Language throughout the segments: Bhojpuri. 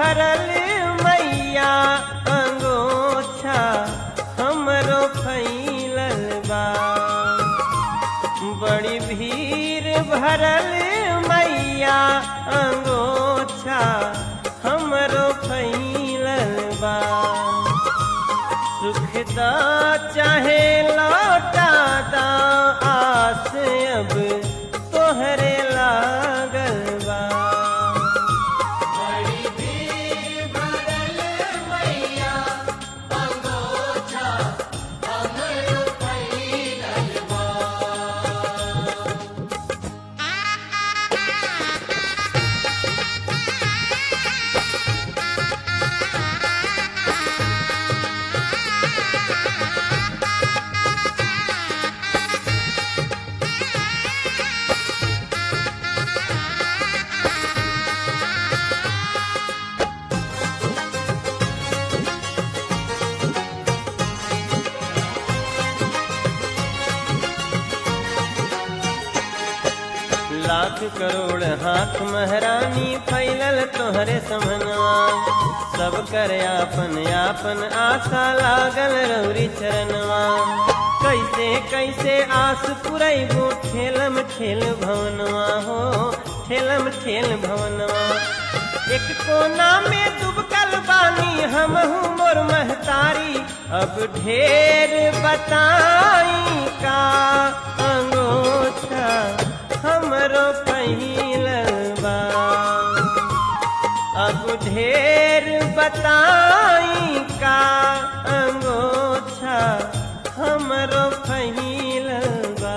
भरल मैया अंगोछा हमरो फैलल बा बड़ी भीड़ भरल मैया अंगोछा हमरो फैलल बा सुखदा चाहे लौटा दा आस अब तोहरे लागल बा लाख करोड़ हाथ महरानी फैलल तोहरे समनवा सब कर आपन आपन आशा लागल रौरी चरणवा कैसे कैसे आस पुरैबो ठेलम ठेल भवनवा हो ठेलम ठेल भवनवा एक कोना में डूबकल बानी हमहू मोर महतारी अब ढेर बताई का अंगोछा हमरो पहिलवा अब ढेर बताई का अंगोछा हमरो पहिलवा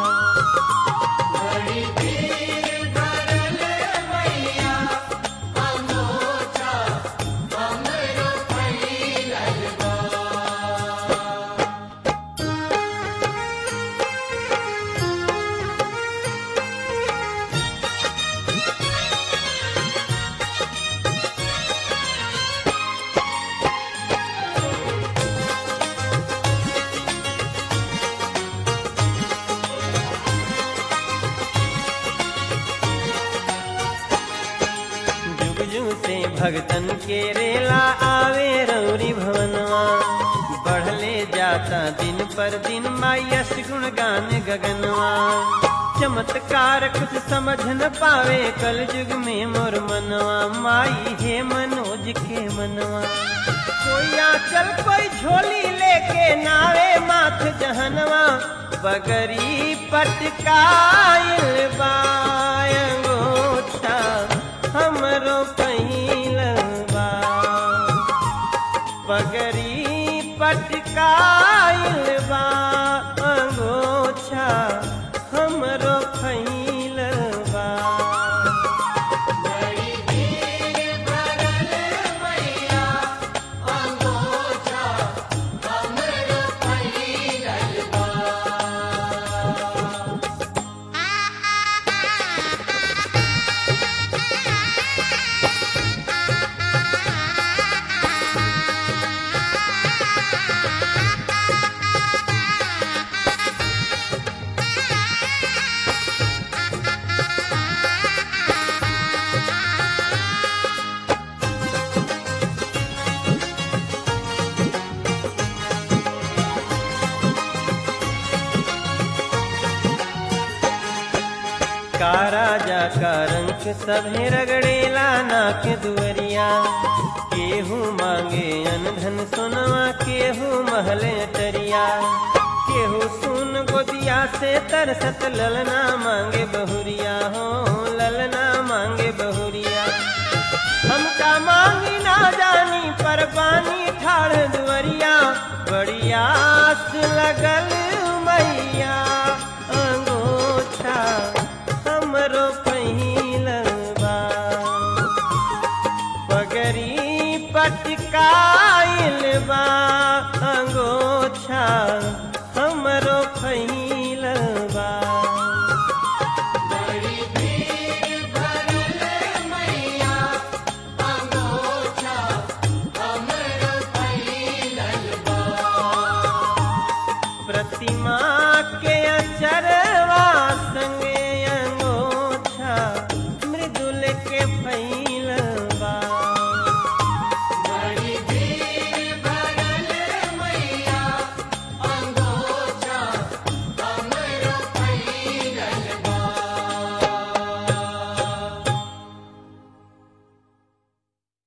जुग जुग से भगतन के रेला आवे रौरी भवनवा बढ़ले जाता दिन पर दिन मायस गुण गान गगनवा चमत्कार कुछ समझ न पावे कल युग में मोर मनवा माई हे मनोज के मनवा कोई आंचल कोई झोली लेके नावे माथ जहनवा बगरी पटकाइल बायंगोछा हमरो पहिलवा पगरी पटकाइल बा अंगोछा हमरो फैलवा का राजा का रंग सभे रगड़ेला नाक दुअरिया केहू मांगे अनधन सोनवा केहू महले टरिया केहू सुन गोदिया से तरसत ललना मांगे बहुरिया हो ललना मांगे बहुरिया हमका मांगी ना जानी पर पानी ठाड़ दुअरिया बड़ी आस लगल